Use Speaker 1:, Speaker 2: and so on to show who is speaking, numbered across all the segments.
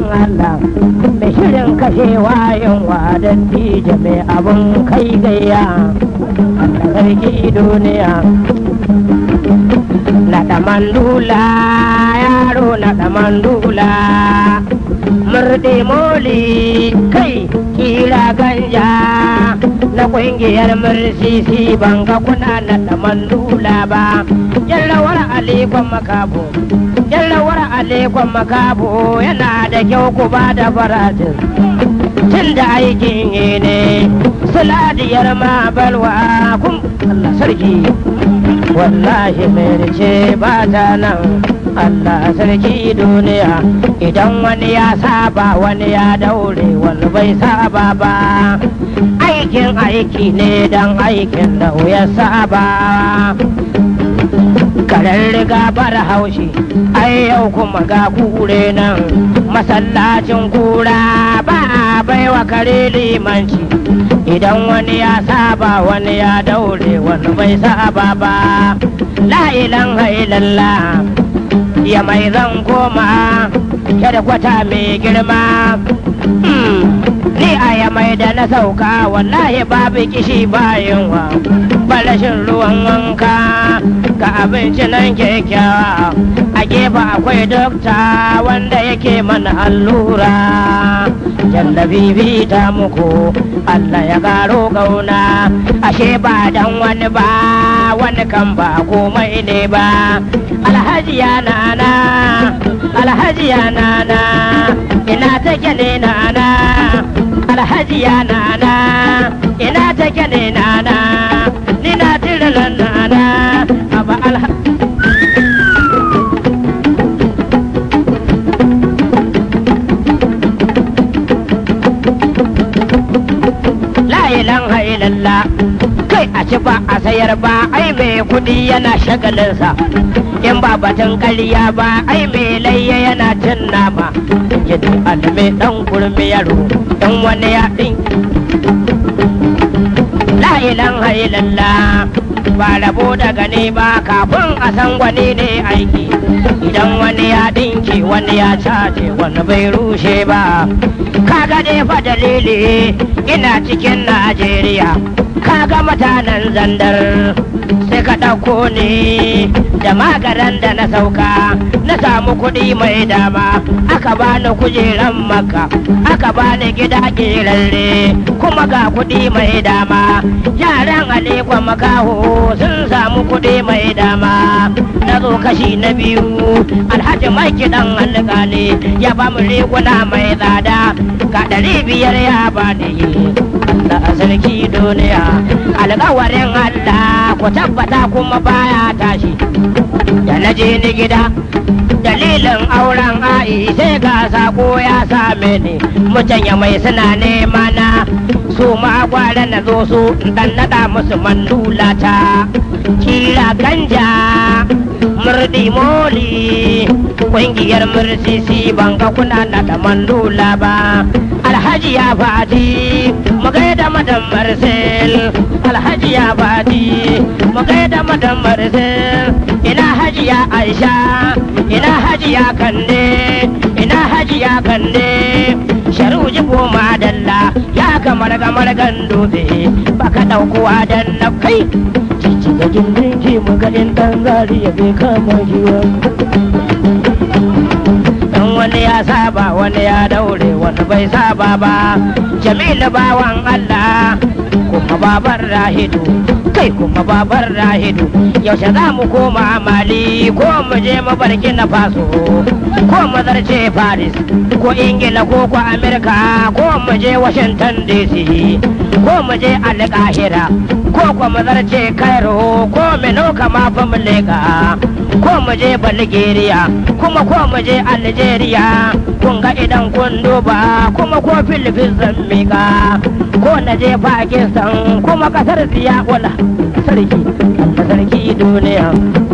Speaker 1: Allah mai shirin kashewa yunwa don dije mai abun kai gayya Allah sarki duniya naɗa mandula yaro naɗa mandula murɗe moli kai kira ganja na ƙungiyar mursisi ban ga kuna naɗa mandula ba yallawar alikon makabo yallawar alikon makabo yana da kyau ku ba da faratin tun da aikin yi ne suladiyar ma balwa kun Allah sarki wallahi mai ce ba ta nan Allah sarki duniya idan wani ya saba wani ya daure wani bai saba ba aikin aiki ne dan aikin da ya saba karen riga bara haushi ai yau kuma ga kure nan masallacin kura ba a baiwa kare limanci idan wani ya saba wani ya daure wani bai saba ba la ilaha illallah ya mai zan koma kada kwata mai girma ni a ya mai da na sauka wallahi babu kishi bayan wa balashin ruwan wanka ga abinci nan kyakkyawa a gefe akwai dokta wanda yake mana allura jallabi ta muku Allah ya karo gauna ashe ba dan wani ba wani kan ba komai ne ba alhaji ya nana alhaji ya nana ina take ne nana alhaji ya nana ina take ne nana ni na tirilan nana aba alhaji ilan hailalla kai a ci ba a sayar ba ai mai kudi yana shagalinsa in ba batun ƙarya ba ai mai layya yana cin nama yadda alme dan kurmi yaro in wani ya ɗin la ilan hailalla ba rabo daga ne ba kafin a san wani ne aiki idan wani ya ɗinki wani ya cace wani bai rushe ba kaga dai fa dalili ina cikin najeriya kaga mutanen zandar sai ka ɗauko ni da magaran da na sauka na samu kuɗi mai dama aka bani kujeran maka aka bani gida ƙeralle kuma ga kuɗi mai dama yaran alikwa makaho sun samu kuɗi mai dama na zo kashi na biyu alhaji mai kiɗan alƙali ya ba mu riguna mai tsada ga ɗari biyar ya bani Allah sarki duniya alƙawarin Allah ku tabbata kuma baya tashi da na je ni gida dalilin auren a'i sai ga sako ya same ni mutan ya mai suna nema na su ma gwara na zo su dan nada musu mandula ta kira ganja murdi moli ƙungiyar mursisi ban ga kuna nada mandula ba alhaji ya fadi mu gaida madan marcel alhaji ya fadi mu gaida madan marcel ina hajiya aisha ina hajiya kande ina hajiya kande sharu jibo madalla ya kamar gamar gandobe baka daukowa dan na kai cici da gindin ki magadin dan zariya bai kama shi dan wani ya saba wani ya daure wani bai saba ba jamilu bawan allah kuma babar rahidu kai kuma babar rahidu yaushe za mu koma mali ko mu je mabarki na faso ko mu zarce paris ko ingila ko ko amerika ko mu je washington dc ko mu je alkahira ko ko mu zarce cairo ko mino kama fa mu leka ko mu je bulgaria kuma ko mu je algeria kun ga idan kun duba kuma ko philippines zan mika ko na je pakistan kuma kasar siya wala sarki Allah sarki duniya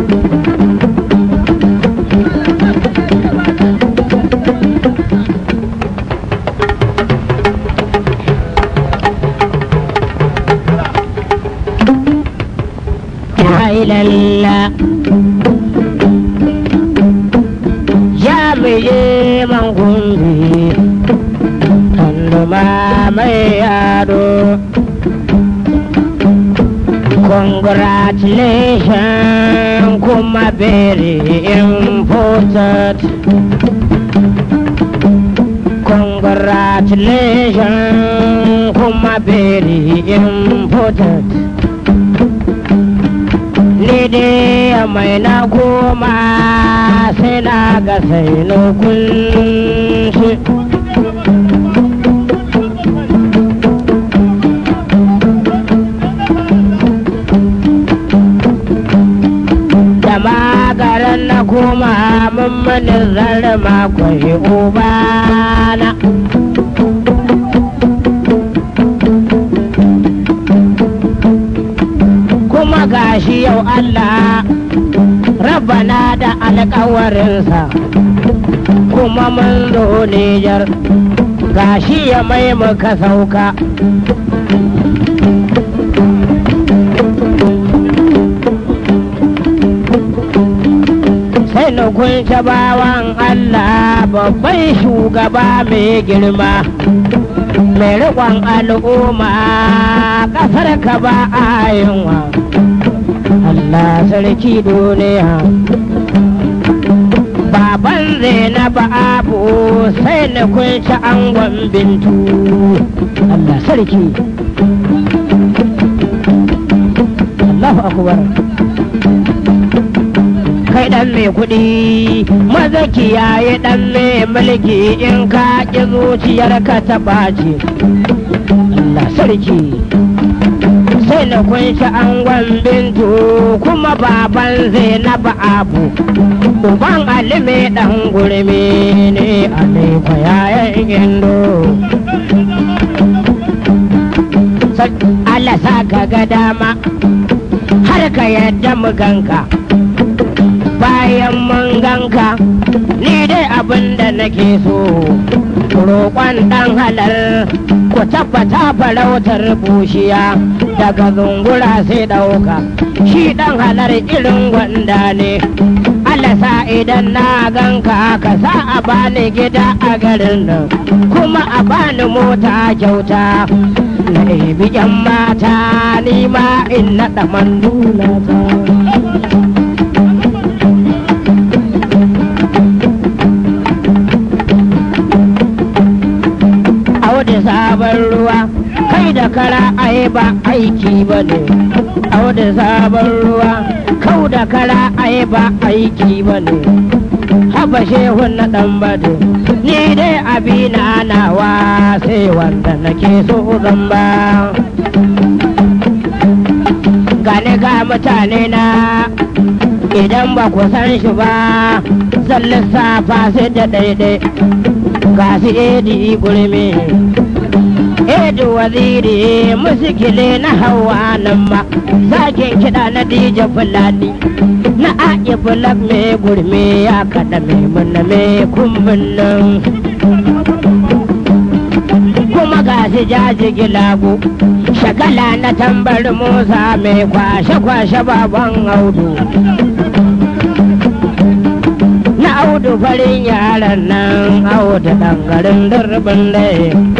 Speaker 1: lalla ya meye man gumbi Tanduma mai yado Congratulations kuma very important Congratulations kuma very important Ni dai mai na goma sai na ga sai na kunshi da magaran na koma mammanin zarma kwai ubana kuma gashi yau Allah rabana da alkawarinsa kuma mun zo Nijar gashi ya mai muka sauka sai na kunce bawan Allah babban shugaba mai girma mai riƙon al'umma ƙasar ka ba a yunwa Allah sarki duniya baban zainab abu sai na kunce angon bintu Allah sarki Allahu akbar kai dan mai kuɗi maza kiyaye dan mai mulki in ka ƙi zuciyar ka ta ɓaci Allah sarki sai na kunshi angon bintu kuma baban zainab abu uban alime dan gurmi ne aliko yayan indo Allah sa ka ga dama har ka yadda mu ganka bayan mun ganka ni dai abin da nake so roƙon ɗan halal ku tabbata farautar bushiya daga zungura sai ɗauka shi ɗan halar irin gwanda ne alasa idan na ganka ka sa a bani gida a garin nan kuma a bani mota kyauta na ɗebi 'yan mata ni ma in naɗa mandula ta da sabon ruwa kai da kara ai ba aiki ba ne au da sabon ruwa kau da kara ai ba aiki ba ne haba shehun na dan bade ni dai abina nawa sai wanda nake so zan ba gane ga mutane na idan ba ku san shi ba zan lissafa sai da daidai ga su edi gulmi edu waziri musikile na hawa nan ma zakin kiɗa na dija fulani na aƙi bulak mai gurmi ya kaɗa mai muna mai kumbin nan kuma ga shi jaji gilago shagala na tambar musa mai kwashe-kwashe baban audu na audu farin yaran nan audu ɗangarin durbin dai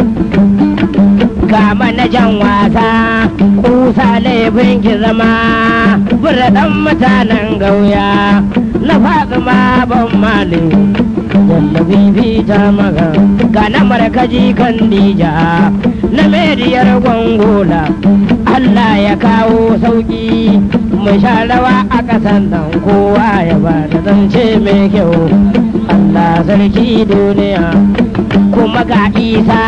Speaker 1: ga manajan wasa kusa laifin ki zama buradan mutanen gauya na fatima ban mali jallabi fita maga ga na markaji kan dija na mediyar gwangola Allah ya kawo sauki mu sha rawa a ƙasan nan kowa ya ba da zance mai kyau Allah sarki duniya kuma ga isa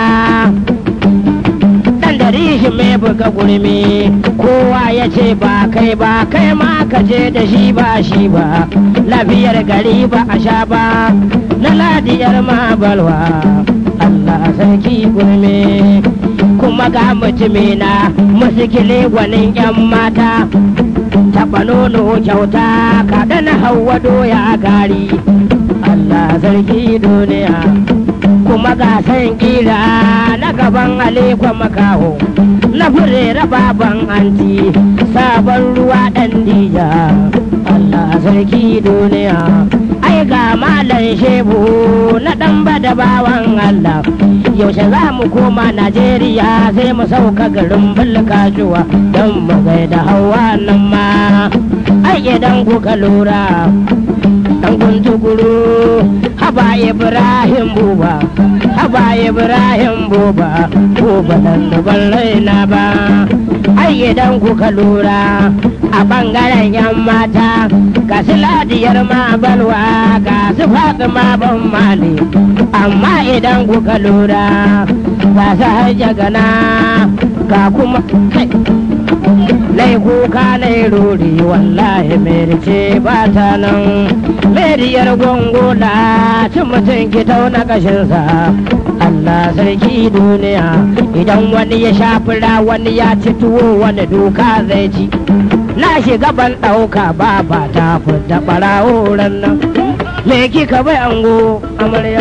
Speaker 1: shi mai buga gurmi kowa ya ce ba kai ba kai ma ka je da shi ba shi ba lafiyar gari ba a sha ba na ladiyar ma balwa Allah sarki gurmi kuma ga mutumina musikile gwanin yan mata taɓa nono kyauta kaɗa na hawa doya gari Allah sarki duniya kuma ga san kila na gaban alikwa makaho na furera baban anti sabon ruwa ɗan dija Allah sarki duniya ai ga malam shebu na ɗan bada bawan Allah yaushe za mu koma Najeriya sai mu sauka garin bulkajuwa don mu gaida hawa nan ma ai idan kuka lura dan kuntukuru haba Ibrahim buba haba Ibrahim buba buba dan ban raina ba ai idan kuka lura a bangaren yan mata ga su ladiyar ma balwa ga su fatima ban mali amma idan kuka lura ga su hajja gana ga kuma kai Nai kuka nai ruri wallahi merce ba ta nan meriyar gongola cin mutum ki tauna kashinsa Allah sarki duniya idan wani ya sha fura wani ya ci tuwo wani duka zai ci na shiga ban ɗauka ba ba ta fita ɓarawo nan me kika bai ango amarya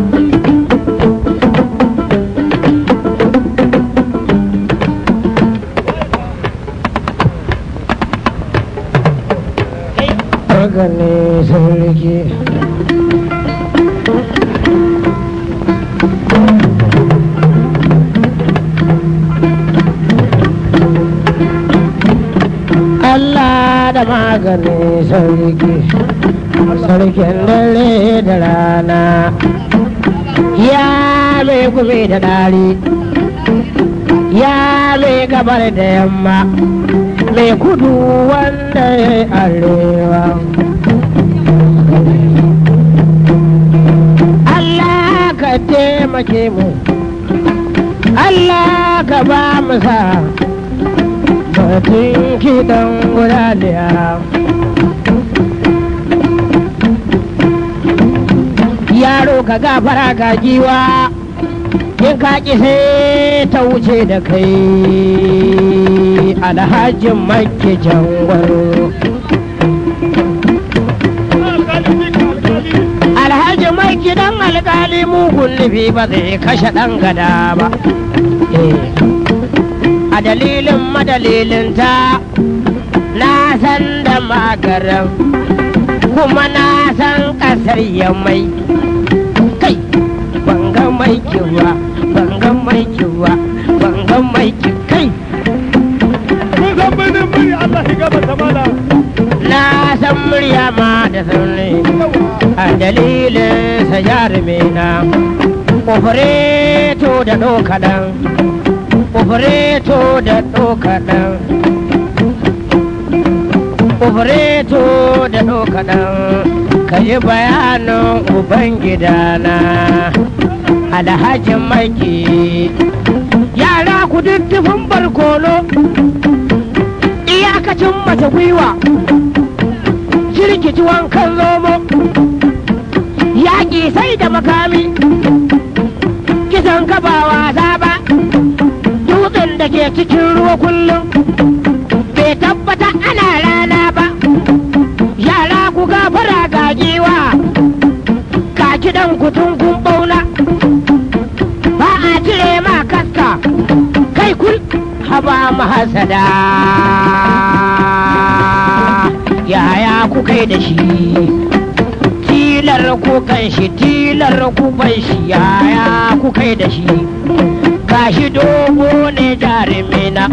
Speaker 1: haka ne sarki Allah da magani sarki sarkin dare da rana ya mai gumi da dari ya mai gabar da yamma mai kudu wanda ya arewa Allah ka taimake mu Allah ka ba mu sa batun kiɗan wuraliya yaro ka gafara ga giwa in ka ƙi sai ta wuce da kai alhajin makki jangwaro alhaji mai gidan alkali mugun nufi ba zai kashe ɗan gada ba a dalilin madalilinta na san da magaran kuma na san ƙasar mai kai banga mai kiwa banga mai kiwa banga mai ki kai na san murya ma da sauni a dalilin sa jarumina opereto da ɗaukaɗan opereto da ɗaukaɗan opereto da ɗaukaɗan ka yi bayanin ubangidana alhajin maki yara ku duddufin barkono iyakacin mata gwiwa jirkici wankan zomo yaƙi sai da makami kisan ka ba wasa ba dutsen da ke cikin ruwa kullum bai tabbata ana rana ba yara ku gafara gagiwa ka kidan kutun kun bauna ba a cire ma kaska kai kul haba mahasada yaya ku kai da shi tilar ku kan shi tilar ku bai shi yaya ku kai da shi gashi dogo ne jarumina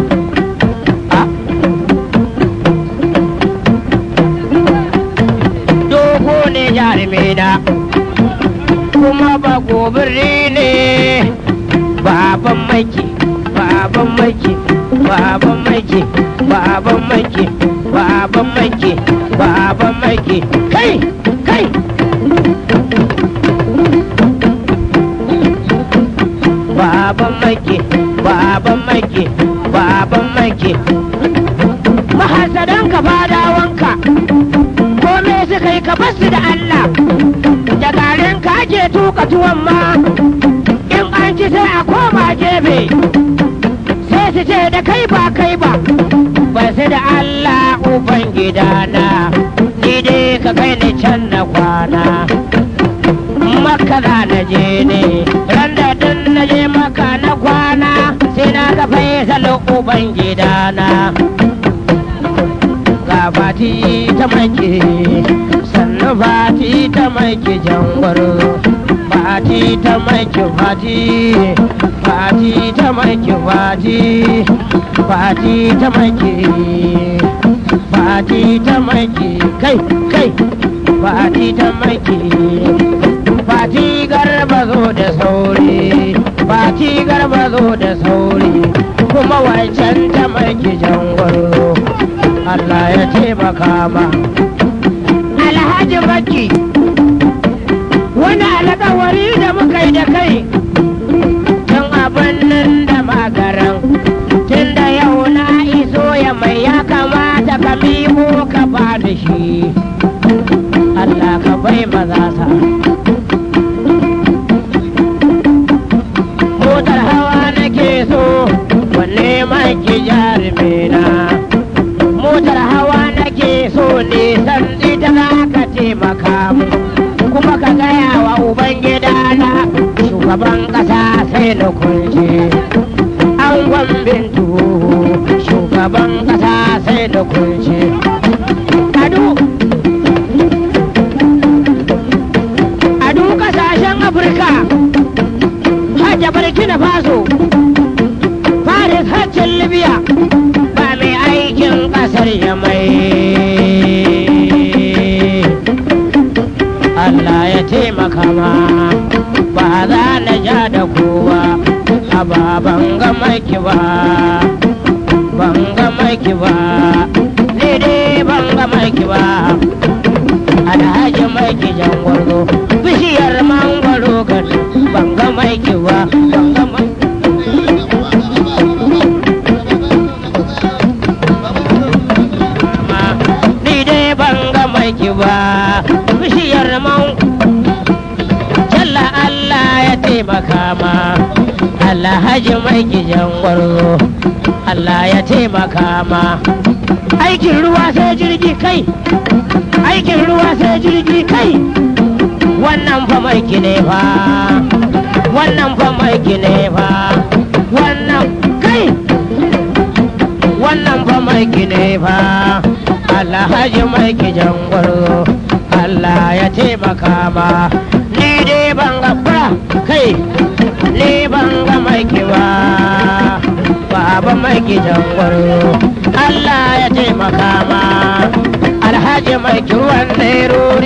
Speaker 1: dogo ne jarumina kuma ba gobiri ne baban maki baban maki baban maki baban maki baban maki baban maki kai kai baban maki baban maki baban maki mahasadan ka fadawanka kome suka yi ka basu da Allah da garin ka ake tuka tuwon ma in an ci sai a koma gefe sai su ce da kai ba kai ba ba su da Allah uban gidana ni dai ka kai ni can na kwana maka za na je ne ran da dun na je maka na kwana sai na ga faisal uban gidana ga fati ta make sannu fati ta mai ki jangwaro fati ta mai ki fati fati ta mai ki fati fati ta mai ki fati ta mai ki kai kai fati ta mai ki fati garba zo da sauri fati garba zo da sauri kuma wancan ta mai ki jangwaro Allah ya taimaka ma Alhaji Makki wani alƙawari da muka yi da kai tun abin nan da magaran tun da yau na iso ya mai ya kamata ka mimo ka ba da shi Allah ka bai maza sa motar hawa nake so wanne maki jarumina motar hawa nake so ne san ita za ka taimaka mu kuma ka gaya wa ubangida na shugaban ƙasa sai na kunce an bintu shugaban ƙasa sai na kunce adu adu ƙasashen afirka hajja burkina faso faris hajjin libya ba mai aikin ƙasar ya mai Allah ya taimaka ma ba za na ja da kowa a ba ban ga maki ba ban ga maki ba ni dai ban ga maki ba alhaji maki jangwarzo bishiyar mangwaro kan ban ga maki ba ban ga maki ma ni dai ban ga maki ba bishiyar man jalla Allah ya taimaka ma Allah haji mai gijan gwarzo Allah ya taimaka ma aikin ruwa sai jirgi kai aikin ruwa sai jirgi kai wannan fa mai ne fa wannan fa mai ne fa wannan kai wannan fa mai ne fa alhaji mai gijan gwarzo Allah ya taimaka ma ni dai ban ga fura kai ni ban ga mai kiwa baba mai gijan gwarzo Allah ya taimaka ma alhaji mai kiwon nerori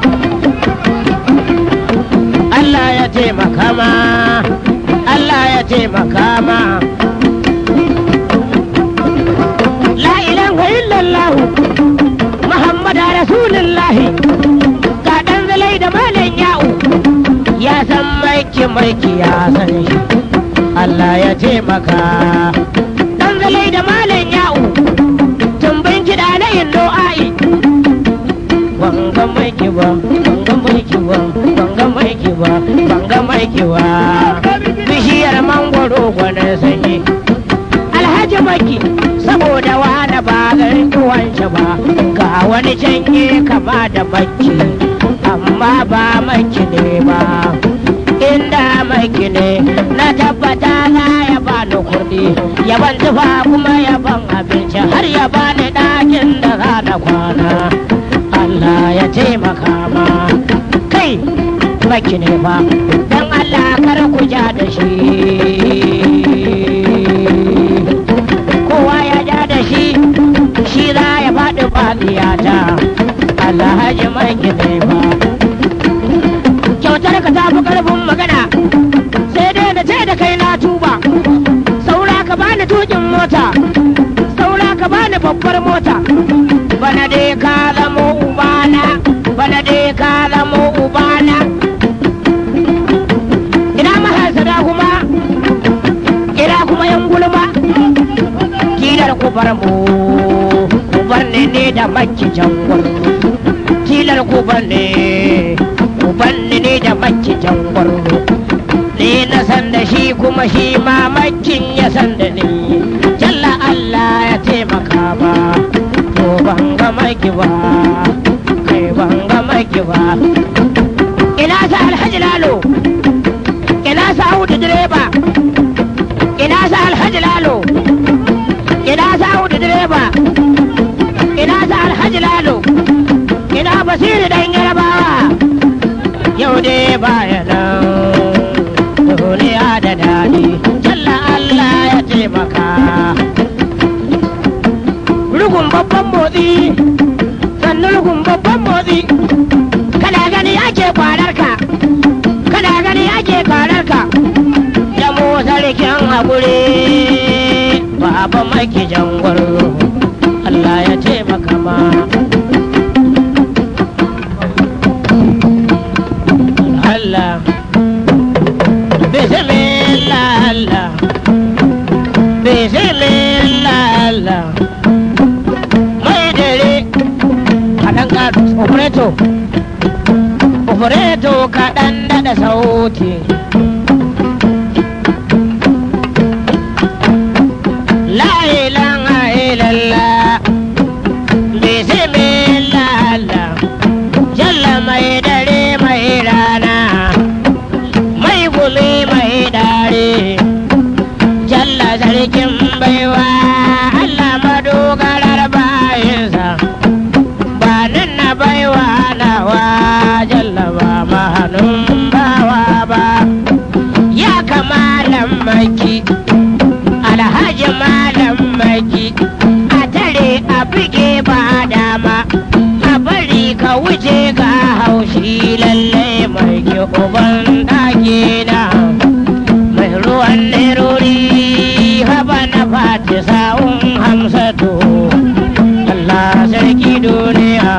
Speaker 1: Allah ya taimaka ma Allah ya taimaka ma La ilaha illallah Muhammad Rasulullahi ga dan zalai da malam ya'u ya san maiki maiki ya san shi Allah ya taimaka dan zalai da malam ya'u tumbin kiɗa na yin do'a'i wanga maiki ba wanga maiki ba wanga maiki ba wanga maiki ba bishiyar mangwaro gwanin sanyi alhaji maki saboda wani ba garin wance ba ga wani canye kama da maki amma ba maki ne ba inda maki ne na tabbata za ya bani kuɗi ya ban tufa kuma ya ban abinci har ya bani ɗakin da za na kwana Allah ya taimaka ma kai maki ne ba don Allah kar ku ja da shi kowa ya ja da shi shi za ya faɗi fadiyata alhaji mai gine ba kyautar ka ta fi ƙarfin magana sai dai na ce da kai na tuba saura ka bani tukin mota saura ka bani babbar mota bana dai ka zamo ubana bana dai ka zamo ubana ina mahasada kuma ina kuma yan gulma tilar ku bar mu ku bar ne ne da makki jangwar tilar ku bar ne ku bar ne ne da makki jangwar ni na san da shi kuma shi ma makkin ya san da ni jalla Allah ya taimaka ba to ban ga maki ba kai ban ga maki ba ina sa alhaji lalo ina sa audu direba ina sa alhaji lalo ina sa audu direba ina sa alhaji lalo ina basiri dan yaraba baya nan duniya da daɗi jalla Allah ya taimaka rugun babban motsi sannan rugun babban motsi kada gani ake kwararka kada gani ake kwararka ya mu sarkin haƙuri baba maki jangwar Allah ya taimaka ma Allah Bismillah Allah Bismillah Allah Mai dare kaɗan ka operator operator kaɗan daɗa sauti La ilaha illallah Bismillah Allah Jalla mai dare mai rana mai gumi mai dare Jalla sarkin baiwa Allah madogarar bayansa ba nan na baiwa nawa Jalla ba mahanun bawa ba ya kamalan maki alhaji malam maki a tare a buge ba dama a bari ka wuce ga haushi lalle mai ke uban ɗakina mai ruwan nerori haba na fati sa'un hamsatu Allah sarki duniya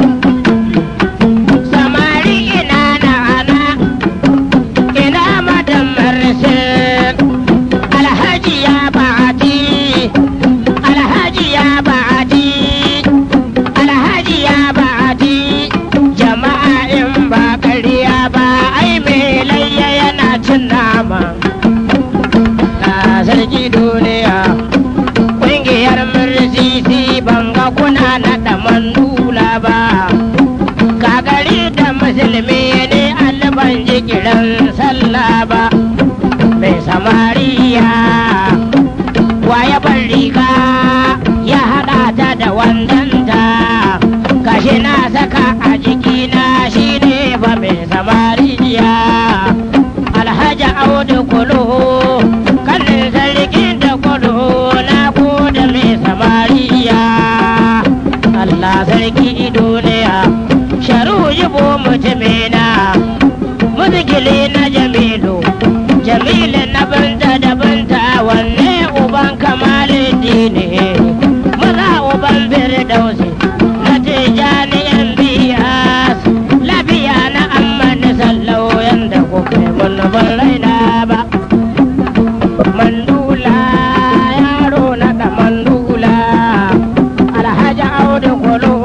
Speaker 1: samari ina na ana ina madan marsin alhaji ya ba'ati alhaji ya ba'ati alhaji ya ba'ati jama'a in ba ƙarya ba ai mai layya yana cin nama na sarki duniya ƙungiyar mursisi ban ga kuna naɗa mandula ba gagari da musulmi ne alban ji kiran sallah ba mai samariya waya ban riga ya haɗa ta da wandanta gashi na saka a jikina shi ne ba mai samariya alhaji audu kulu kanin sarkin da kudu na gode mai samariya Allah sarki duniya sharu yibo mutumina muzgili na jamilu jamilu na banta da banta wanne uban kamalin dini maza uban firdausi na tijani yan biyas lafiya na amman sallau yanda kuka yi mun ban raina ba mandula yaro na da mandula alhaji audu kolo